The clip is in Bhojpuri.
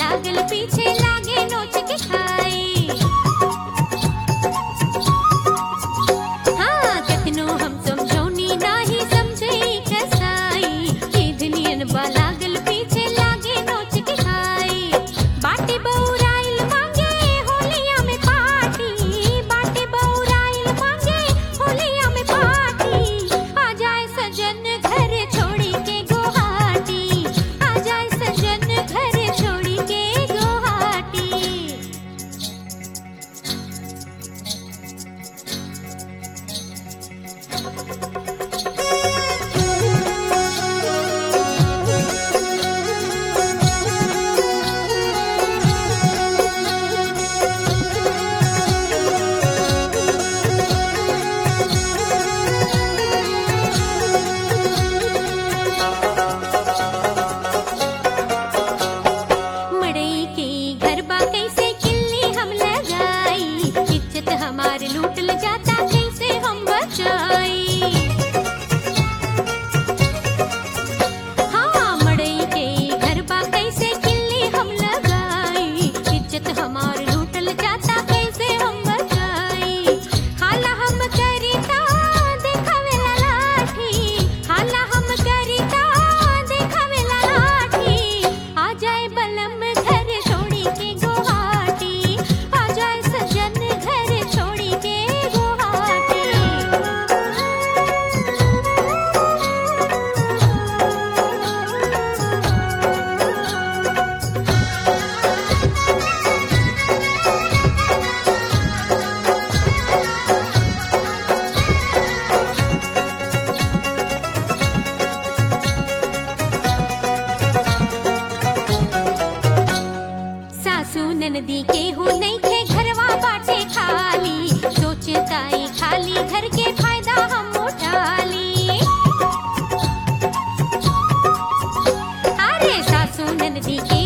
लागल पीछे लागे नोच के खाई हाँ कतनो हम समझौनी नाही समझे कसाई केधनियन बा लागल पीछे लागे नोच के खाई बाटे बौराइल मांगे होलिया में पार्टी बाटे बौराइल मांगे होलिया में पार्टी आ जाए सजन घर छोड़ी के गुवाहाटी आ जाए सजन घर छोड़ी के गुवाहाटी मड़ई के गरबा कैसे किल्ली हम लगाई इज्जत हमार लूटल जाता कैसे हम बचाई हाँ मड़ई के गरबा कैसे किल्ली हम लगाई इज्जत हमार लूटल जाता कैसे हम बचाई हाला हम करिता देखावेला लाठी हाला हम करिता देखावेला लाठी आ जाए बलम घर छोड़ी के गुवाहाटी आ जाए सजन घर छोड़ी के गुवाहाटी सासू ननदी के हो नहीं थे घरवा बाटे खाली सोचताई खाली घर के फायदा हम उठा ली अरे सासू ननदी के